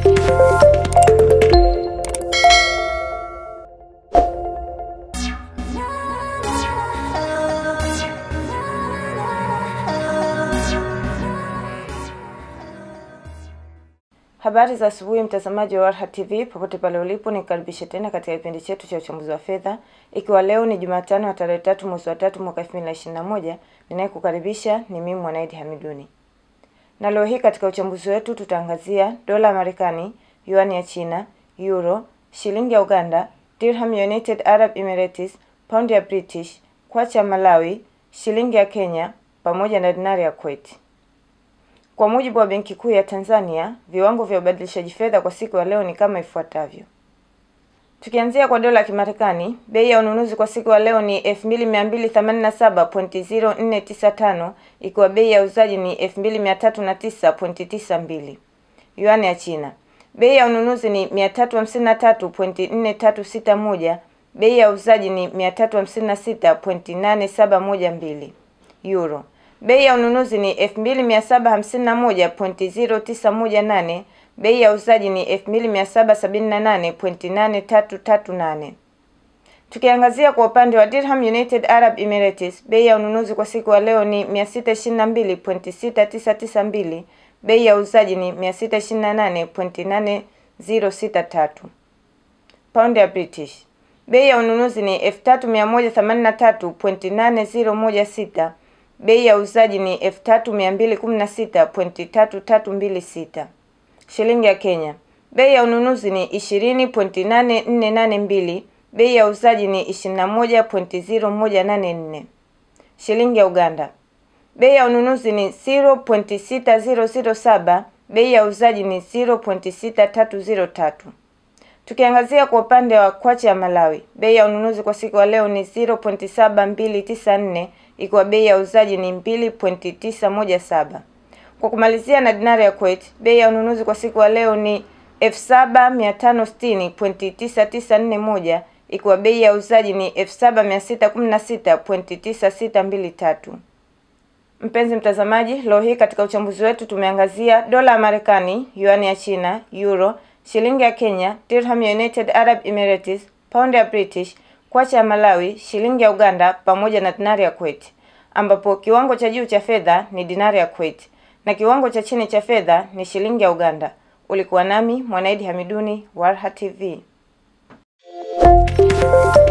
Habari za asubuhi mtazamaji wa Warha TV popote pale ulipo, nikaribishe tena katika kipindi chetu cha uchambuzi wa fedha, ikiwa leo ni Jumatano ya tarehe tatu mwezi wa tatu mwaka 2021. Ninayekukaribisha ni mimi Mwanaidi Hamiduni, na leo hii katika uchambuzi wetu tutaangazia dola ya Marekani, yuani ya China, euro, shilingi ya Uganda, dirham ya United Arab Emirates, pound ya British, kwacha ya Malawi, shilingi ya Kenya pamoja na dinari ya Kuwait. Kwa mujibu wa Benki Kuu ya Tanzania, viwango vya ubadilishaji fedha kwa siku ya leo ni kama ifuatavyo. Tukianzia kwa dola ya Kimarekani, bei ya ununuzi kwa siku ya leo ni 2287.0495 ikiwa bei ya uzaji ni 2309.92. Yuani ya China, bei ya ununuzi ni 353.4361, bei ya uzaji ni 356.8712. Euro Bei ya ununuzi ni 2751.0918, bei ya uzaji ni 2778.8338. Tukiangazia kwa upande wa Dirham United Arab Emirates, bei ya ununuzi kwa siku ya leo ni 622.6992, bei ya uzaji ni 628.8063. Pound ya British, bei ya ununuzi ni 3183.8016 bei ya uuzaji ni 3216.3326. Shilingi ya Kenya, bei ya ununuzi ni 20.8482, bei ya uuzaji ni 21.0184. Shilingi ya Uganda, bei ya ununuzi ni 0.6007, bei ya uuzaji ni 0.6303. Tukiangazia kwa upande wa kwacha ya Malawi, bei ya ununuzi kwa siku ya leo ni 0.7294 ikiwa bei ya uzaji ni 2.917. Kwa kumalizia na dinari ya Kuwait, bei ya ununuzi kwa siku ya leo ni 7560.9941 ikiwa bei ya uzaji ni 7616.9623. Mpenzi mtazamaji, leo hii katika uchambuzi wetu tumeangazia dola ya Marekani, yuani ya China, euro, shilingi ya Kenya, dirham ya United Arab Emirates, pound ya British, kwacha ya Malawi, shilingi ya Uganda pamoja na dinari ya Kuwait, ambapo kiwango cha juu cha fedha ni dinari ya Kuwait na kiwango cha chini cha fedha ni shilingi ya Uganda. Ulikuwa nami Mwanaidi Hamiduni, Warha TV.